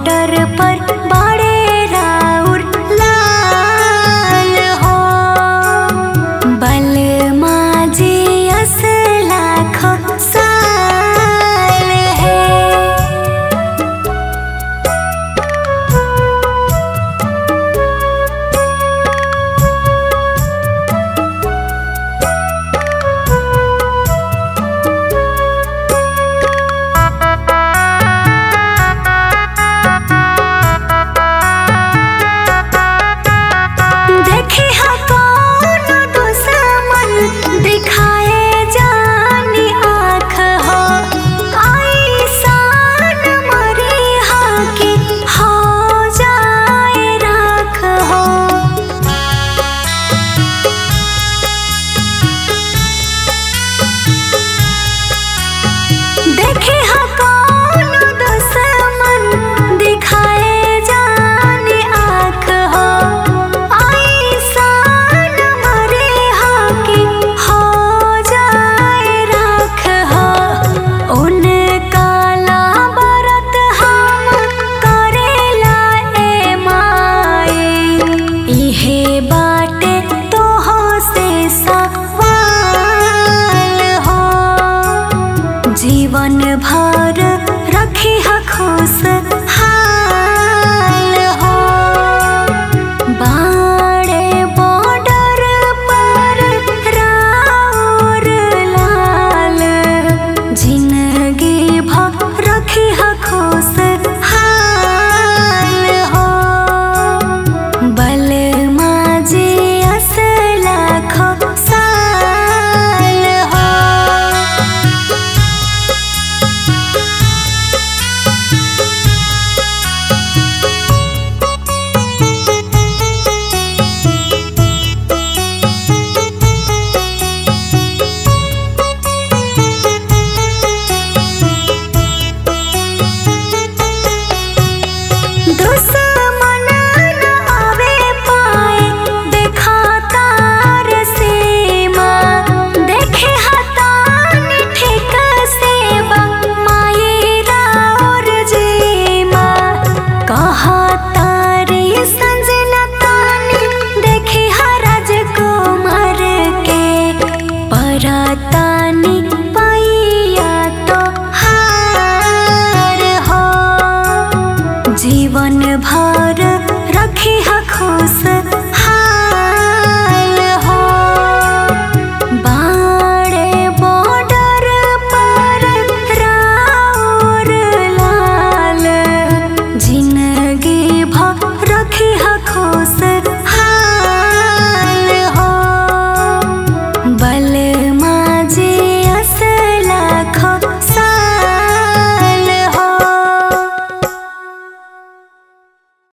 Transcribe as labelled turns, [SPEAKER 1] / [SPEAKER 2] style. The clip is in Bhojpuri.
[SPEAKER 1] बॉर्डर पर बड़े राउर लाल हो बलमा जी अस लाखों साल है देखे हा कौन दुश्मन दिखाए जानी आँख हो आई सान मरी हा कि हो जाए राख हो देखे हा कौन दुश्मन दिखाए जाने आँख हो आई सान मरे हा कि हो जाए राख हो उन काला बरत हम करेला ए माए इहे बाटे तोहो से सवाल हो जीवन भर रखी ह खुश हाल हो बाड़े बॉर्डर पर राउर लाल जिंदगी भर रखी ह खुश हाल हो बलमा जी अस लाखों साल हो दुश्मन न आवे पाए देखा तार सीमा देखे हतान ठीक सेवा माये राउर जीमा कहा तारी संजना तानी देखे हरज कुमार के परतानी पैया तो हार हो जीवन भर